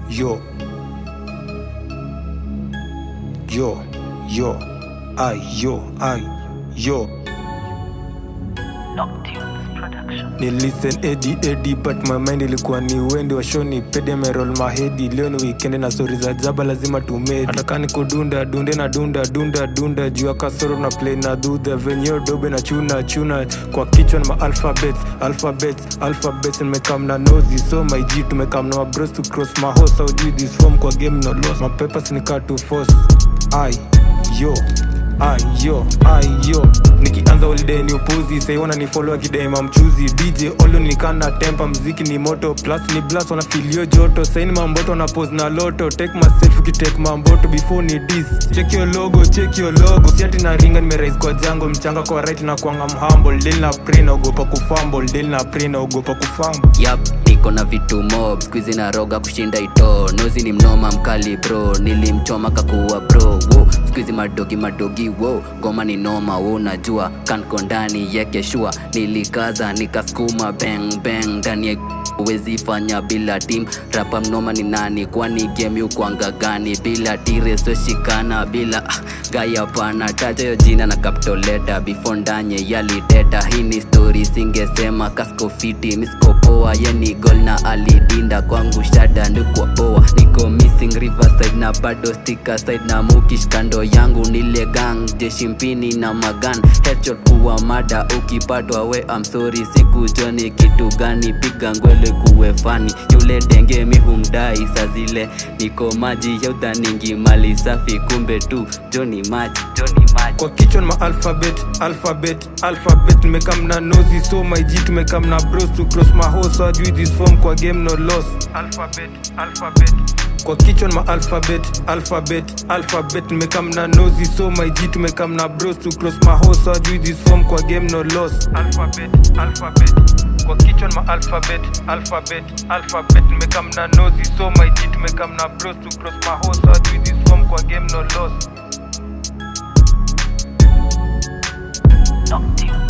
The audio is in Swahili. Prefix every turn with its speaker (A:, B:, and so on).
A: yo yo yo ai yo ai yo
B: Noctunes Production.
A: ni listen edi edi but my mind ilikuwa ni wendi wa shoni pede merol mahedi leo ni weekend na stori za jaba lazima tumedi hatakani kudunda dunde na dunda dunda dunda juu ya kasoro na play na dudha venyeo dobe na chuna chuna kwa kichwa na maalphabets alphabets alphabets nimekam na nozi so my g tumekam na mabros to cross mahosa ujui this form kwa game no loss mapepas nika to force ai yo ayo ayo nikianza holiday ni upuzi saiwana ni follow akidaima mchuzi dj olo nikana tempa mziki ni moto plus ni blast wana filio joto saini mamboto na pose na loto take myself ukitake mamboto before ni dis check your logo check your logo siati na ringa nimerais kwa jango mchanga kwa right na kwanga mhumble del na pre naogopa kufumble del na pre naogopa kufumble
C: yap niko na vitu mob skuizi na roga kushinda ito nozi ni mnoma mkali bro nilimchoma kakuwa bro wo skuizi madogi madogi wo goma ni noma wo najua kanko ndani yeke shua nilikaza nikaskuma bang bang ndani ya uwezi fanya bila tim rapa mnoma ni nani kwani game ukwanga gani bila tiresoshikana bila ah, gaya pana taja yo jina na kaptoleta before ndanye yaliteta hii ni story singesema kasko fiti miskopoa yeni gol na alidinda kwangu shada ndukwa poa niko missing riverside na bado stika side na mukish kando yangu nile gang jeshi mpini na magan headshot kuwa mada ukipatwa we I'm sorry siku joni kitu gani piga ngwele kuwe fani yule denge mihumdai sa zile niko maji ya udhaningi mali safi kumbe tu joni maji joni maji
A: kwa kichwa na alphabet alphabet alphabet nimekam na nozi so my g tumekam na bros to cross mahoso ajui this form kwa game no loss alphabet alphabet kwa kichwa na alphabet alphabet alphabet nimekam na nozi so my g tumekam na bros to cross mahoso ajui this form kwa game no loss alphabet alphabet kwa kichwa na alphabet alphabet alphabet nimekam na nozi so my g tumekam na bros to cross mahoso ajui this form kwa game no loss
B: Noctunes